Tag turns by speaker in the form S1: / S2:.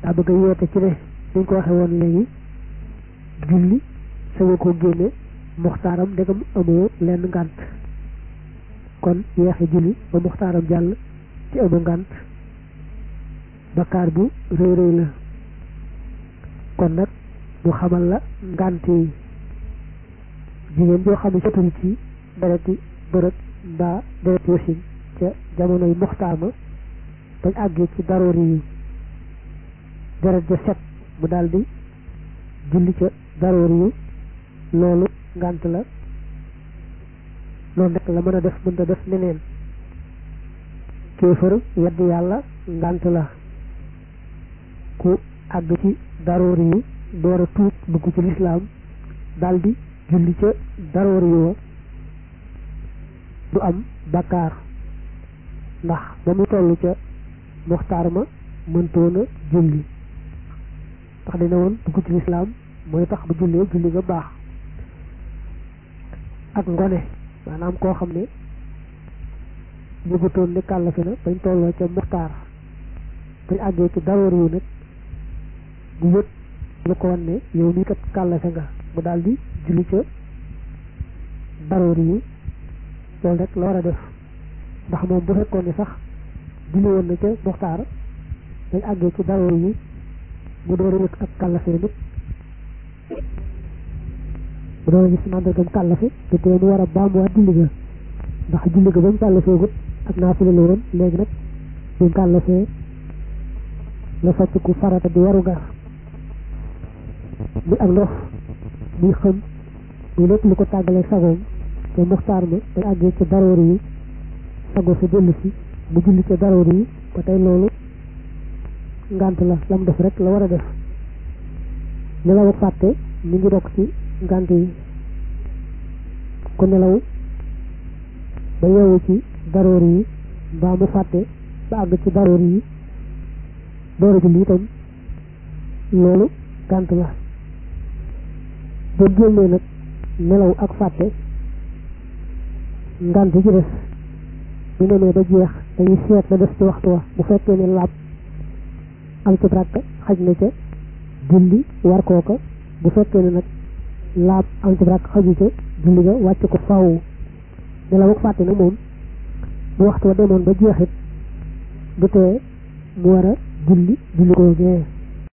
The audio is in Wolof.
S1: daa bëgg a yoote ci ne dañ ko waxee woon léegi julli sañu ko génne muxtaaram ndegam amoo lenn ngànt kon yeexe julli ba muxtaaram jàll ci amu ngànt bakkaar bu rëy rëy la kon nag mu xamal la ngànt yi jigéen joo xam ne jotul ci dereti bërët mbaa dereti wasin ca jamonoy muxtaar ma bañ àggee ci daroori yi deret ja set mu daldi julli ca daroori yi loolu ngànt la loolu rek la mën a def mënta def neneen kéefër yedd yàlla ngànt la ku àgg ci daroori yi door a tuub dugg ci lislaam daldi julli ca daroori yi wa du am bakkaar ndax ba mu toll ca muxtaar ma mëntoona julli ndax dina woon dugg ci lislaam mooy tax bu jullee julli nga baax ak ngone maanaam koo xam ne yëgutoon ne kàllafe na bañ tolloo ca muxtaar bañ àggee ci daroor yu nag bu yëg lu ko wan ne yow mii kat kàllafe nga mu daal di julli ca daroor yi loolu rek la war a def ndax moom bu fekkoon ne sax julli woon na ca muxtaar bañ àggee ci daroor yi mu door a yëg ak kàllafe nit bu doon gis màndargam kàllafe te tee mu war a baamuwaat julli ga ndax julli ga ba mu kàllafee gut ak naafila la woon léegi nag bi mu kàllafee la socc ku farata di waru gar muy ak ndox muy xëm muy lépp lu ko tàggalee sagoom te muxtaar ma day àggee ci daroor yi sago sa dellu si mu julli ca daroor yi ba tey loolu ngànt la lam def rek la war a def nelaw ak fàtte mi ngi bokk ci ngànt yi ku nelaw ba yeewu ci daroor yi mbaa mu fàtte ba àgg ci daroor yi door a julli itam loolu ngànt la boo génnee nag nelaw ak fàtte ngànt ci des bu demee ba jeex dañuy seet la def ci waxtu wa bu fekkee ne laab am ci rakk xaj na ca julli war kooka bu fekkee ne nag laab am ci rakk xaju ca julli ga wàcc ko faaw nelaw ak fàtte nag moom bu waxtu wa demoon ba jeexit du tee mu war a julli julli koo gee